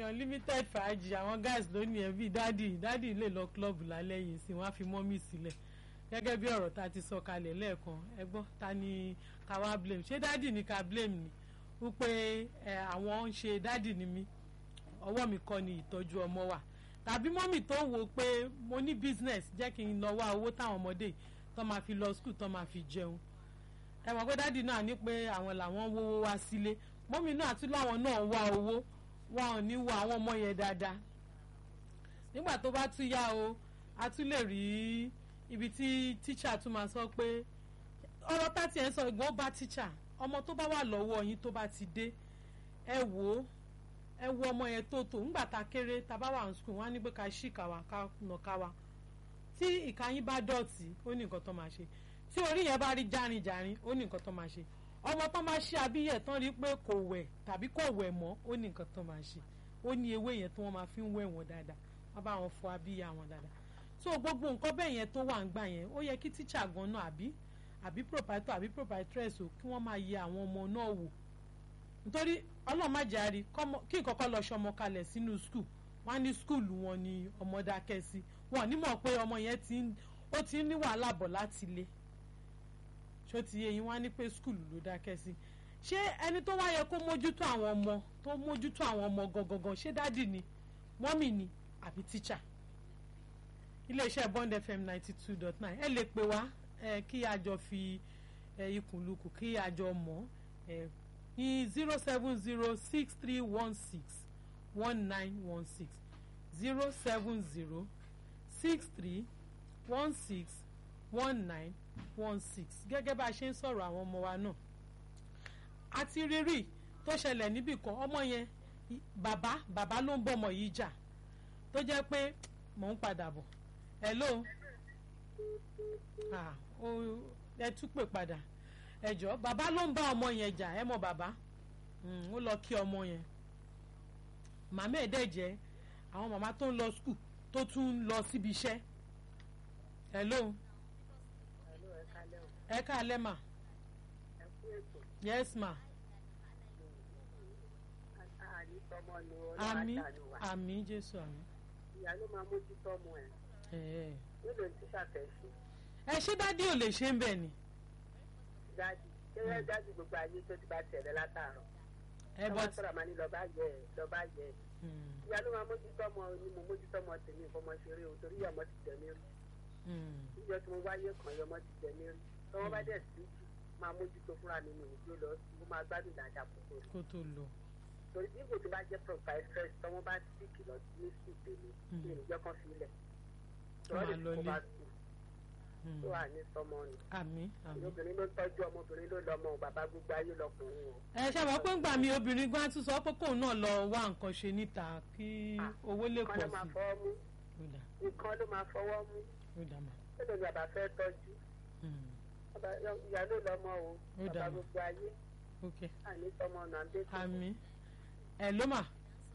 unlimited fàájì àwọn guys lónìí ẹ bíi dádì dádì lè lọ club lálẹ́ yìí sí wọ́n á fi mọ́mì sílẹ̀ gẹ́gẹ́ bí ọ̀rọ̀ tá a ti sọ kalẹ̀ lẹ́ẹ̀kan ẹ gbọ́ ta ni ká wá blame ṣé dádì ni ká blame ni wípé ẹ àwọn ń ṣe dádì ni mí ọwọ́ mi kọ́ ni ìtọ́jú ọmọ wa tàbí mọ́mì tó ń wo pé mo ní business jẹ́ kí n lọ wá owó táwọn ọmọdé tó máa fi lọ school tó máa fi jẹun ẹ mọ̀ pé dádì náà ní pé àwọn làwọn wówó wá sílé mọ́mì náà tún láwọn náà wá owó wọn ò ní wo àwọn ọmọ yẹn dáadáa nígbà tó bá tún yá o a tún lè rí ibi tí tíṣà tún máa sọ pé ọ̀rọ̀ tá tiẹ̀ ń sọ ìgbọ́n bá tíṣà ọmọ tó bá wà lọ́wọ́ yín tó bá ti dé ẹ wò ó ẹ wo ọmọ yẹn tó tó ńgbà tá kéré tá bá wà ní skul wọn á ní pé ká ṣì ká wa ká nà ká wa tí ìka yín bá dọ̀tí ó ní nǹkan tó máa ṣe tí orí yẹn bá rí járinjárin ó ní nǹkan tó máa ṣe ọmọ tó máa ṣe abíyẹ̀ tán rí pé kò wẹ̀ tàbí kò wẹ̀ mọ́ ó ní nǹkan tó máa ṣe ó ní ewé yẹn tí wọ́n máa fi ń wẹ̀ wọ́n dáadáa wọ́n bá wọn fọ abíyá wọn dáadáa so gbogbo nǹkan bẹ́ẹ̀ yẹn tó wà ń gbà yẹn ó yẹ kí tíṣà gan náà àbí àbí proprietor àbí proprietress o kí wọ́n máa yẹ àwọn ọmọ náà wò nítorí ọlọ́run má jẹ́ àrí kí ìkọ́kọ́ lọ ṣọmọ kalẹ̀ sínú skul wọ́n á ní skul wọn ni ọmọ dákẹ́ sí wọn ò ní mọ̀ pé ọmọ yẹn ó ti ń ní wàhálà bọ̀ láti ilé ṣó ti yé yín wá ní pé skul ló dákẹ́ sí ṣé ẹni tó wá yẹ kó mójútó àwọn ọmọ tó mójútó àwọn ọmọ gangan ṣé dádì ni mọ́mì ni àbí tíṣà iléeṣẹ́ Bond FM ninety two dot nine ẹ lè pè wá ẹ kí a jọ fi ẹ ikùn lukùn kí a jọ mọ̀ ẹ ní zero seven zero six three one six one nine one six zero seven zero six three one six one nine one six gẹ́gẹ́ bá a ṣe ń sọ̀rọ̀ àwọn ọmọ wa náà àti rírì tó ṣẹlẹ̀ níbì kan ọmọ yẹn bàbá bàbá ló ń bọ́mọ yìí jà tó jẹ́ pé mò ń padà bọ̀ hello ah ó ẹ tún pè padà ẹ jọ bàbá ló ń bá ọmọ yẹn jà ẹ mọ bàbá ó lọ kí ọmọ yẹn màmá ẹ̀ dẹ̀ jẹ́ àwọn màmá tó ń lọ skul tó tún ń lọ síbi iṣẹ́ hello ẹ káalẹ́ mà yes ma àmì àmì jésù àmì. ìyá ló máa mójútó ọmọ ẹ ẹ nílò tí ṣàfẹ́sí ẹ ṣé dádì ò lè ṣe ń bẹ̀ ni. dájú ṣé dájú gbogbo ayé tó ti bá tẹ̀lé látàárọ̀ ẹ ọmọ bọ́ sọ̀rọ̀ máa ní lọ́ba yẹ ẹ lọ́ba yẹ ẹ ìyá ló máa mójútó ọmọ ni mo mójútó ọmọ tèmi ìfọmọ ṣeré o torí ọmọ ti tẹ̀mí rí níjọ́ tí mo wáyé kan ọmọ ti tẹ̀mí rí tọ́wọ́ bá dẹ̀ sí jù máa mójútó fúnra mi ní ìjó lọ sí mo máa gbádùn dáadáa púpọ̀ kó tó lọ. torí bí kò tó bá jẹ́ proprietress tọ́wọ́ bá sì kìlọ̀ ní sùn tèmi ní ìjọ kan sílẹ̀ Tó máa lọ ilé. tó wà ní sọmọ ni àmì àmì. obìnrin ló tọ́jú ọmọbìnrin ló lọ́mọ o bàbá gbogbo ayé lọkùnrin o. ẹ ṣe mọ̀ pé ń gbà mí obìnrin gan tún sọ pé kóun náà lọ wá nǹkan ṣe níta kí owó lè nǹkan pọ̀ ló máa sí fọwọ́ mú i. ó dà nǹkan ló máa fọwọ́ mú ó dà mà. tó lè bàbá fẹ́ tọ́jú Mm, Bàbá- ìyá ló lọ́mọ o Ó bàbá dáa. gbogbo ayé ok àní sọmọ ọ̀nà àbẹ́ tó àmì ẹ ló mà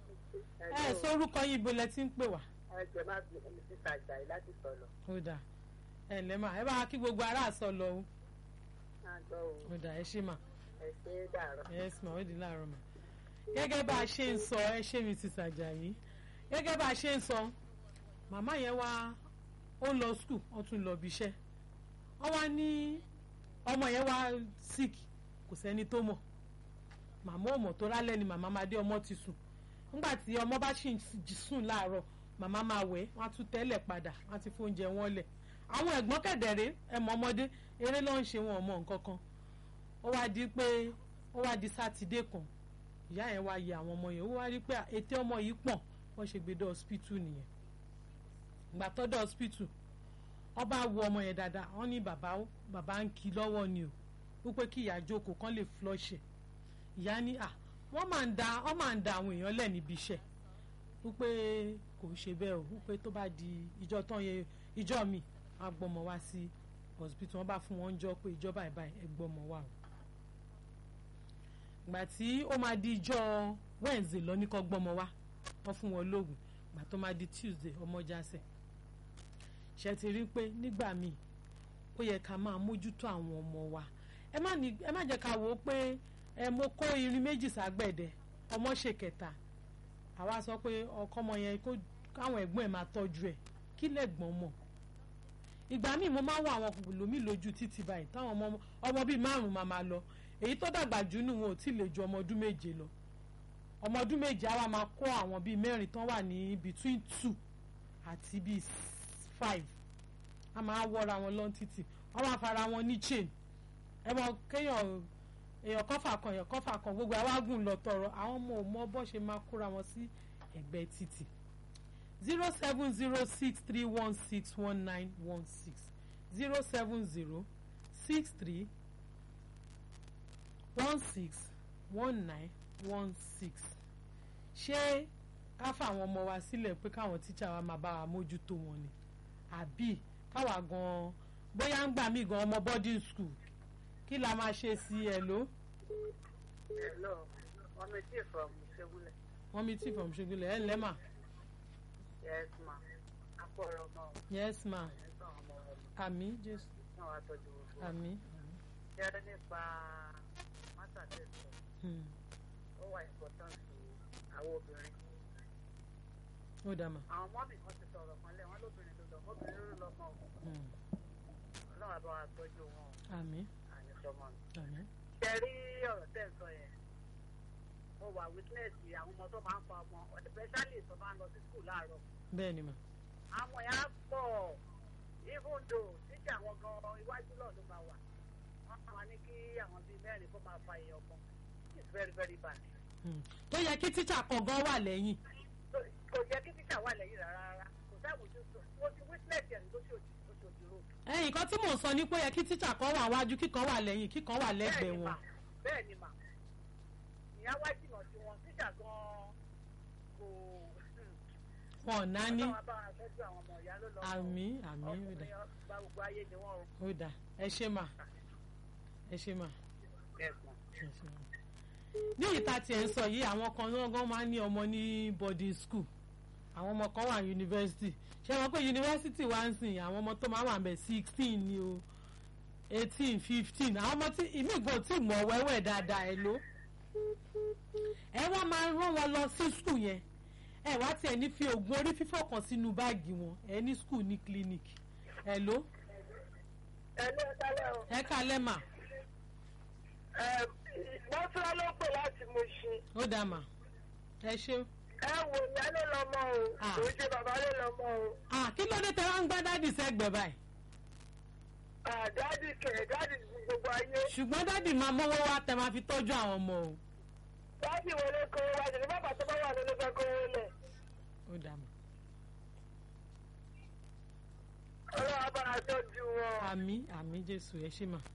ẹ sórúkọ yín ibo lẹ ti ń pè wá. ẹ jẹ má bí ẹni tí sàjà yìí láti sọ̀lọ̀ ó dà ẹ ǹlẹ́ mà ẹ bá wa kí gbogbo ará àsọ lọ o. máa gbọ́ o ó dà ẹ ṣé mà ẹ ṣe é dàrọ̀. yes ma ó di láàárọ̀ mà. gẹ́gẹ́ bá a ṣe ń sọ ẹ ṣé mi ti Sàjàyí gẹ́gẹ́ bá a ṣe ń sọ màmá yẹn wá ó lọ skul ó tún lọ bí iṣẹ́ wọ́n wá ní ọmọ yẹn wá sick kò sẹ́ni tó mọ̀ màmá ò mọ̀ tó rálẹ̀ ni màmá máa dé ọmọ ti sùn nígbà tí ọmọ bá ṣì ń jí sùn láàárọ̀ màmá máa wẹ̀ wọ́n á tún tẹ́lẹ̀ padà wọ́n á ti fóúnjẹ wọn lẹ̀ àwọn ẹ̀gbọ́n kẹ̀dẹ̀rẹ́ ẹ̀mọ́ ọmọdé eré ló ń ṣe wọn ọmọ nǹkan kan ó wá di pé ó wá di sátidé kan ìyá yẹn wá yẹ àwọn ọmọ yẹn ó wá rí pé ètè ọmọ yìí pọ̀n wọ́n ṣe gbé dé hospital nìyẹn ìgbà tó dé hospital wọ́n bá wo ọmọ yẹn dáadáa wọ́n ní bàbá ó bàbá ń kí lọ́wọ́ ni o wípé kí ìyá jókòó kán lè flush ẹ̀ ìyá ní à wọ́n máa ń da wọ́n máa ń da àwọn èèyàn lẹ̀ níbi iṣẹ́ wípé kò ń ṣe bẹ́ẹ̀ o wípé tó bá di ìjọ tán yẹ ìjọ mi wọ́n á gbọ́mọ wá sí hospital wọ́n bá fún wọn jọ pé ìjọba ìbáyìí ẹ gbọ́mọ wá o ìgbà tí ó máa di ìjọ Wednesday lọ ní kó gbọ́mọ wá wọ́n fún wọn lóògùn ìgbà tó máa di Tuesday ọmọ jásẹ̀ ṣe ti rí pé nígbà míì ó yẹ ká máa mójútó àwọn ọmọ wa ẹ má ní ẹ má jẹ́ ká wò ó pé ẹ mo kó irin méjì ságbẹ̀dẹ ọmọ ṣe kẹta àwa sọ pé ọkọ ọmọ yẹn kó káwọn ẹ̀gbọ́n ẹ̀ máa tọ́jú ẹ̀ kí lẹ́gbọ́n mọ̀ ìgbà míì mo máa ń wọ àwọn lómi lójú títì báyìí táwọn ọmọ ọmọ bíi márùn máa máa lọ èyí tó dàgbà jù nù wọn ò tí ì lè ju ọmọ ọdún méje lọ ọmọ ọdún méje àwa máa kó àwọn bíi mẹ́rin tán wà ní between two àti bíi five a máa wọra wọn lọ títì wọn máa fara wọn ní chain ẹ mọ kéèyàn èèyàn kọfà kan èèyàn kọfà kan gbogbo àwágùn lọ tọrọ àwọn ọmọ ò mọ bó ṣe máa kóra wọn sí ẹ̀gbẹ́ títì zero seven zero six three one six one nine one six zero seven zero six three one six one nine one six ṣé ká fàwọn ọmọ wa sílẹ̀ pé káwọn tíṣà wa máa bá wa mójútó wọn ni àbí káwa gan bóyá ń gbà mí gan ọmọ boarding school kí la máa ṣe sí ẹ ló. hello ọmọ tí from ṣegúnlẹ̀. wọ́n mi tí from ṣegúnlẹ̀ ẹ̀ ǹlẹ́ mà. yes ma akọrọ ọmọ o. yes ma ẹ̀sán ọmọ ọmọ àmì jésù náà wàá tọ́jú gbogbo. àmì. jẹ́ nípa mátà tẹ̀sán Hmm. ó wà important sí àwọn obìnrin. ó dà mà. àwọn ọmọ mi kan ti sọ̀rọ̀ kan lẹ̀ wọ́n lóbìnrin ló lọ obìnrin ló lọ mọ́ o. Hmm. ọlọ́run àbá wa tọ́jú wọn o àmì àyẹ̀sọ́mọ mi. àmì. ṣe rí ọ̀rọ̀ tẹ̀ ń sọ yẹn mo wà witness àwọn ọmọ tó máa ń pa ọmọ especially tó máa ń lọ sí school láàárọ̀ bẹ́ẹ̀ ni mà. àwọn yẹn á pọ̀ even though títí àwọn gan iwájú náà ló máa wà wọ́n máa ní kí àwọn bíi mẹ́rin kó máa fa èèyàn kan it's very very bad. Hmm. tó yẹ kí tíṣà kan gan wà lẹ́yìn. So, kò yẹ kí títà wà lẹ́yìn rárá rárá kò sáwùjú sọ mo ti witness yẹn lóṣooṣù lóṣooṣù road. ẹ̀yìn nǹkan tí mò ń sọ ni pé ó yẹ kí tíṣà kan wà wájú kíkan wà lẹ́yìn kíkan wà lẹ́gbẹ̀ẹ́ Bẹ́ẹ̀ni wọn. mà, bẹ́ẹ̀ ni mà ìyá wá jìnnà sí wọn títà gan kò wọn ò náání. ọlọ́run bá wa tọ́jú àwọn ọmọ ìyá ló lọ àmì àmì ó dà ọkùnrin ọba gbogbo ayé ni wọ́n o. ó dà ẹ ṣe mà ẹ ṣe mà. ẹ̀sùn ẹ ṣe mà. ní ìta tí ẹ ń sọ yìí àwọn kan náà gan máa ń ní ọmọ ní boarding school àwọn ọmọ kan wà yunifásitì ṣé wọn pé yunifásitì wá ń sìn àwọn ọmọ tó máa wà bẹ̀ sixteen ni o eighteen fifteen àwọn ọmọ tí ìmí ìgbọ̀n tí mọ̀ wẹ́wẹ́ dáadáa ẹ ló ẹ wá máa rán wọn lọ sí school yẹn ẹ wá tiẹ̀ ní fi oògùn orí fífọ́ kan sínú báàgì wọn ẹ ní school ní clinic ẹ ló ẹ̀lú ẹ̀kálẹ̀ o. ẹ kálẹ̀ mà mọ́túrá ló pè láti mo ṣe. ó dà mà ẹ ṣe ẹ wò ìyá ló lọ mọ o Ah. kò ṣe bàbá ló lọ mọ o. ah kí ló dé tẹ wá ń gbá dádì sẹ́gbẹ̀ẹ́ báyìí dáàdì kẹ̀ dáàdì gbogbo ayé. ṣùgbọ́n dádì máa mọ́wọ́ wá tẹ máa fi tọ́jú àwọn ọmọ o dáàdì wọlé kó wá sí ní bàbá tó bá wà lórí fẹ́ kó wọlé. ó dà mà ọlọ́wọ́ bá a tọ́jú wọn. àmì àmì jésù ẹ ṣe mà.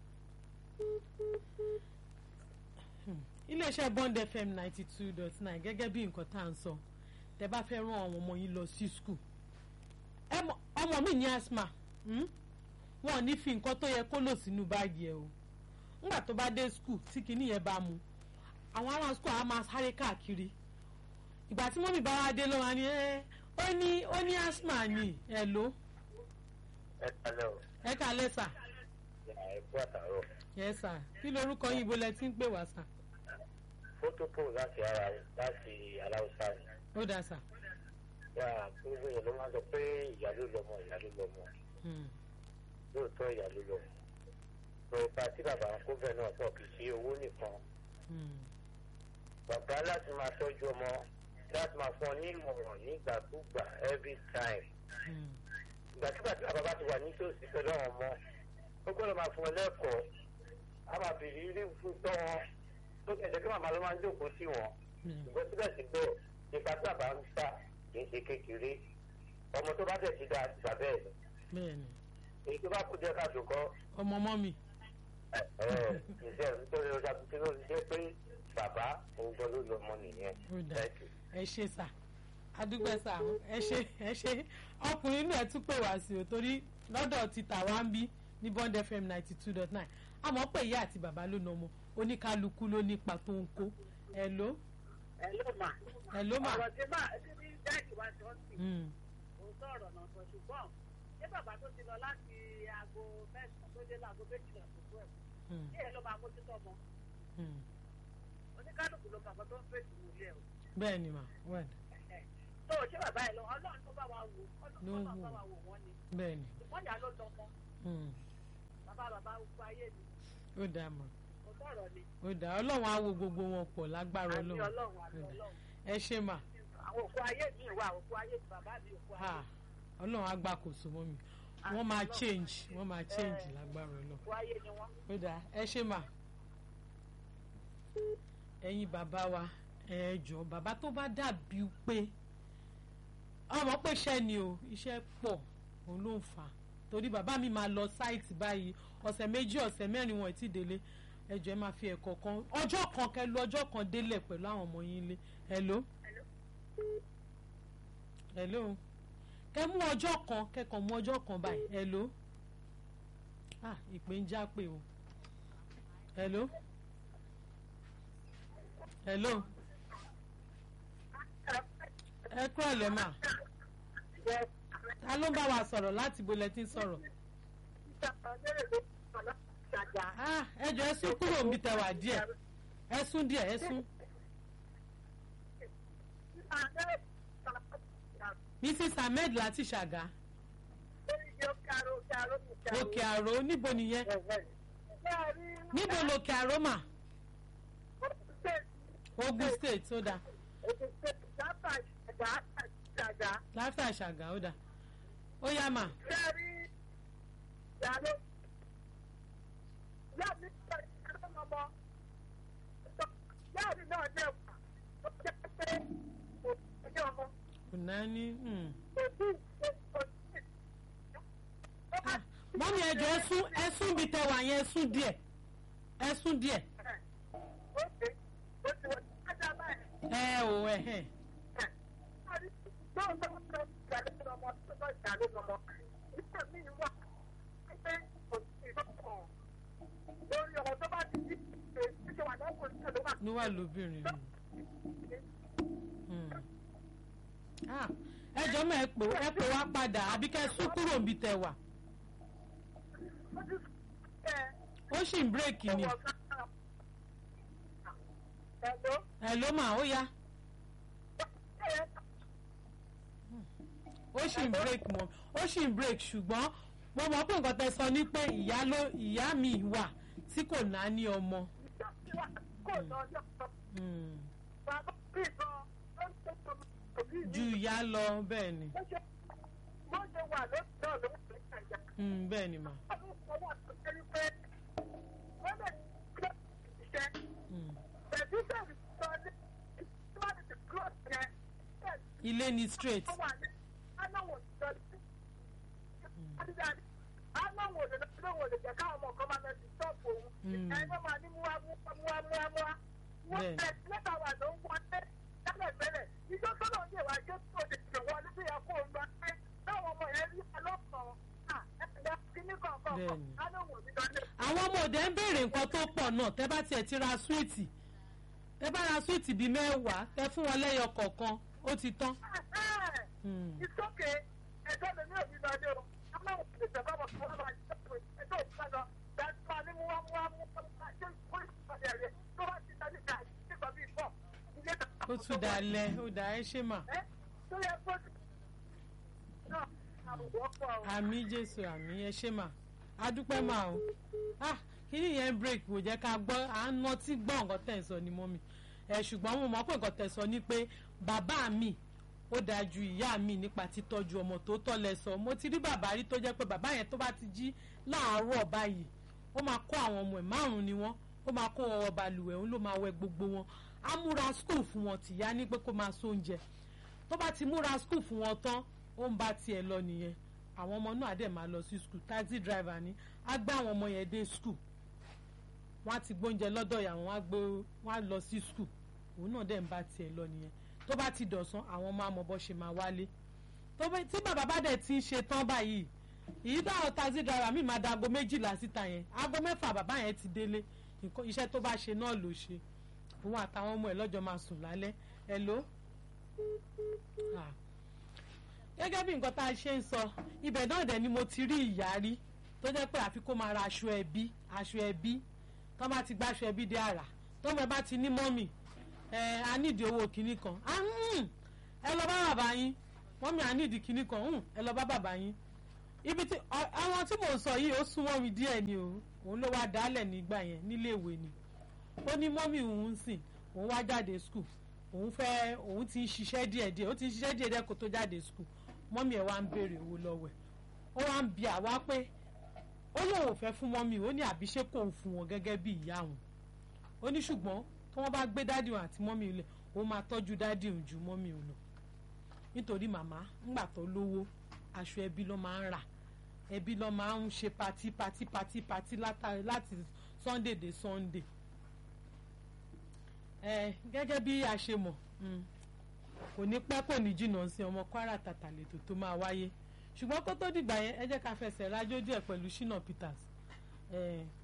Hmm. iléeṣẹ́ bond fm ninety two dot nine gẹ́gẹ́ bí nǹkan tá à ń sọ tẹ bá fẹ́ rán àwọn ọmọ yín lọ sí school ẹ mọ- ọmọ mi ní asthma hmm? wọn ò ní fi nǹkan tó yẹ kó lò sínú báàgì ẹ o ńgbà tó bá dé school tí kinní yẹn bá mu àwọn ará school á máa sáré káàkiri ìgbà tí mọ́mí bá wá dé lọ́wọ́ ni ẹ ó ní ó ní asthma ni ẹ ló ẹ kalẹ o ẹ kà lẹ́sà ẹ kú àtàrọ yẹ sà kí lorúkọ yín ibo lẹ ti ń pè wá sà fótópò láti ara láti aláùsá ni ó dà sà yà gbogbo yẹn ló máa sọ pé ìyá ló lọmọ ìyá ló lọmọ Hmm. lóòótọ́ ìyá ló lọmọ sọ ipa tí bàbá ń kó bẹ́ẹ̀ náà pọ̀ kì í ṣe owó nìkan Hmm. bàbá láti máa tọ́jú ọmọ láti máa fún ọ ní ìmọ̀ràn nígbàkúgbà every time Hmm. ìgbàkigbà tí bàbá bá ti wà nítòsí pẹ̀lú àwọn ọmọ ó gbọ́dọ̀ máa fún ọ lẹ́kọ̀ọ́ á máa bèrè irú fún tọ́ wọn tó kẹ̀sẹ̀ kí màmá ló máa ń jókòó sí wọn Hmm. ṣùgbọ́n síbẹ̀síbẹ̀ nípa tí bàbá ń sà kì í ṣe kékeré ọmọ tó bá tẹ̀ sí dáa ti bàbá ẹ̀ bẹ́ẹ̀ni èyí tó bá kú jẹ́ ká dùn kọ́ ọmọ ọmọ mi ìṣe nítorí ọjà tuntun ló ti jẹ́ pé bàbá òun gan ló lọ ọmọ nìyẹn ó dà Thank you. ẹ ṣe sà adúgbò sà ẹ ṣe ẹ ṣe ọkùnrin náà tún pè wá sí o torí lọ́dọ̀ ti tà wá ń bí ní bond fm ninety two dot nine àmọ́ pé ìyá àti bàbá ló nà ọmọ oníkálukú ló nípa tó ń kó ẹ ló ẹ ló mà. ẹ ló mà ọ̀rọ̀ tí máa tí ní dáàdì wá sọ sí Hmm. òótọ́ ọ̀rọ̀ náà sọ ṣùgbọ́n ṣé bàbá tó ti lọ láti aago mẹ́sàn-án tó dé láago méjìlá tó tó ẹ̀ Hmm. kí ẹ ló máa mójútó ọmọ Hmm. oníkálukú ló bàbá tó ń fèsì nílé ẹ̀ o bẹ́ẹ̀ni mà wẹ́n tó ṣé bàbá ẹ lọ ọlọ́run tó bá wa wò ọlọ́run tó bá wa wò wọ́n ni bẹ́ẹ̀ ni wọ́n yà ló lọ́mọ mm, bàbá bàbá gbogbo ayé mi ó dáa mọ̀ kò sọ̀rọ̀ ni ó dáa ọlọ́run á wo gbogbo wọn pọ̀ lágbára àmì ọlọ́run ọlọ́run àmì Ó dáa. ọlọ́run ẹ ṣe mà àwọn òkú ayé mi wà òkú ayé mi bàbá mi òkú ayé ha ọlọ́run á gbàkóso mọ́ mi Àmì wọ́n máa Ọlọ́run. change wọ́n máa change Eh. lágbára ọlọ́run òkú ayé ni wọ́n. ó dáa ẹ ṣe mà ẹ̀yin bàbá wa ẹ jọ bàbá tó bá dàbí pé ọmọ pé iṣẹ́ ni o iṣẹ́ pọ̀ òun ló ń fà á torí bàbá mi máa lọ sáìtì báyìí ọ̀sẹ̀ méjì ọ̀sẹ̀ mẹ́rin wọn ì tí délé ẹ jọ ẹ máa fi ẹ̀kọ́ kan ọjọ́ kan kẹ lu ọjọ́ kan délẹ̀ pẹ̀lú àwọn ọmọ yín lé hello hello kẹ mú ọjọ́ kan kẹkàn mú ọjọ́ kan báyìí hello ah ìpè ń já pé o hello hello ẹ kúrò lẹ́mà ta ló ń bá wa sọ̀rọ̀ láti bolẹ̀ tí ń sọ̀rọ̀ ah ẹ jọ ẹ sún kúrò níbi tẹwà díẹ̀ ẹ sún díẹ̀ ẹ sún mrs ahmed láti ṣàgá òkè àrò níbo nìyẹn níbo lòkè àrò mà ogun state ó dáa láfíà ṣàgá ó dáa ó yá mà kò náà ní. hmm. Ah, mọ́mí ẹ jọ ẹ sún ẹ sún bí tẹwà yẹn ẹ sún díẹ̀ ẹ sún díẹ̀ ẹ ò ẹ hẹ níwà lóbìnrin ni. Hmm. Ah, ẹ jọ mọ ẹ pè ẹ pè wá padà àbí kẹ sún kúrò níbi tẹwà ó sì ń bírèkì ni ẹ ló mà ó yá ó sì ń bírèkì mọ ó sì ń bírèkì ṣùgbọ́n mo mọ̀ pé nǹkan tẹ sọ ni pé ìyá ló ìyá mi wà tí kò náà ní ọmọ. Hmm. ju ìyá lọ bẹ́ẹ̀ ni Hmm, bẹ́ẹ̀ ni mà. Hmm. ilé ni straight. Mm. Bẹ́ẹ̀ni. àwọn ọmọ òde ń béèrè nǹkan tó pọ̀ náà tẹ́ bá tiẹ̀ ti ra súwìtì tẹ́ bá ra súwìtì bíi mẹ́wàá tẹ́ fún wọn lẹ́yọ kọ̀ọ̀kan ó ti tán. Hmm. ìsókè ẹjọ́ mi ní òbí lọ́dẹ o amáwọ̀ lè tẹ̀ bá bọ̀ fún ọlọ́mọ àti ẹjọ́ òbí lọ́dọ̀ dájúmọ́ ní mú wá mú wá mú wá ṣé ìkórè ìpàdé rẹ̀ tó bá ti dájú ká nípa bíi pọ̀ ilé ìtàkùn. ó tún dalẹ̀ ó dà ẹ́ ṣe mà. ẹ tó yẹ kó náà àbùkù ọ̀pọ̀ o. àmì jésù àmì ẹ ṣe mà á dúpẹ́ mà o. ah kíni yẹn break kò jẹ́ ká gbọ́ à ń nọtí gbọ́ nǹkan tẹ̀ ń sọ ni mọ́ mi. ẹ ṣùgbọ́n mo mọ̀ pé nǹkan tẹ̀ sọ ni pé bàbá mi ó dáa ju ìyá mi nípa títọ́jú ọmọ tó tọ́ lẹ sọ mo ti rí bàbá rí tó jẹ́ pé bàbá yẹn tó bá ti jí láàárọ̀ báyìí ó máa kó àwọn ọmọ ẹ̀ márùn-ún ni wọ́n ó máa kó wọn wọ balùwẹ̀ òun ló máa wẹ gbogbo wọn á múra skul fún wọn tìyá ní pé kó máa sóúnjẹ tó bá ti múra skul fún wọn tán ó ń bá tiẹ̀ lọ nìyẹn àwọn ọmọ náà á dẹ̀ máa lọ sí skul taxi driver ni á gbé àwọn ọmọ yẹn dé skul wọ́n á ti gbóúnjẹ lọ́dọ̀ ìyá wọn wọ́n á lọ sí skul òun náà dẹ̀ ń bá tiẹ̀ lọ nìyẹn tó bá ti dọ̀sán àwọn ọmọ àmọ̀bọ̀ ṣe máa wálé tó bá tí bàbá bá dẹ̀ ti ń ṣe tán báyìí èyí táwọn taxi driver mi máa da aago méjìlá síta yẹn aago mẹ́fà bàbá yẹn ti délé nǹkan iṣẹ́ tó bá ṣe náà ló ṣe òun àtàwọn ọmọ ẹ̀ lọ́jọ́ máa sùn lálẹ́ ẹ ló. gẹ́gẹ́ bí nǹkan tá a ṣe ń sọ ibẹ̀ náà dẹ̀ ni mo ti rí ìyá rí tó jẹ́ pé àfi kó máa ra aṣọ ẹbí aṣọ ẹbí tó bá ti gbá aṣọ ẹbí dé àrà tó mọ̀ bá ti ní mọ́mì ẹ a nídìí owó kìíní kan ẹ lọ bá bàbá yín mọ́mí à ní ìdí kínní kan hùn ẹ lọ bá bàbá yín ibi tí àwọn tí mò ń sọ yìí ó súnmọ́ mi díẹ̀ ni o òun ló wá dálẹ̀ nígbà yẹn níléèwé ni ó ní mọ́mí òun ń sìn òun wá jáde skul òun fẹ́ òun ti ń ṣiṣẹ́ díẹ̀díẹ̀ ó ti ń ṣiṣẹ́ díẹ̀díẹ̀ kó tó jáde skul mọ́mí ẹ̀ wá ń béèrè owó lọ́wọ́ ẹ̀ ó wá ń bi àwa pé ó lóun ò fẹ́ fún mọ́mí ó ní àbí ṣé kò ń fún wọn gẹ́gẹ́ bí ìyá òun ó ní ṣùgbọ́n tí wọ́n bá gbé dádì òun àti mọ́mí lẹ̀ ó máa tọ́jú dádì òun ju mọ́mí òun lọ nítorí màmá ńgbà tó lówó aṣọ ẹbí ló máa ń rà ẹbí ló máa ń ṣe patí patí patí patí láti sunday dé sunday ẹ gẹ́gẹ́ bí a ṣe mọ̀ kò ní pẹ́ kò ní jìnnà sí ọmọ kwara tàtà lètò tó máa wáyé ṣùgbọ́n kó tó dìgbà yẹn ẹ jẹ́ ká fẹsẹ̀ rájò díẹ̀ pẹ̀lú shina peters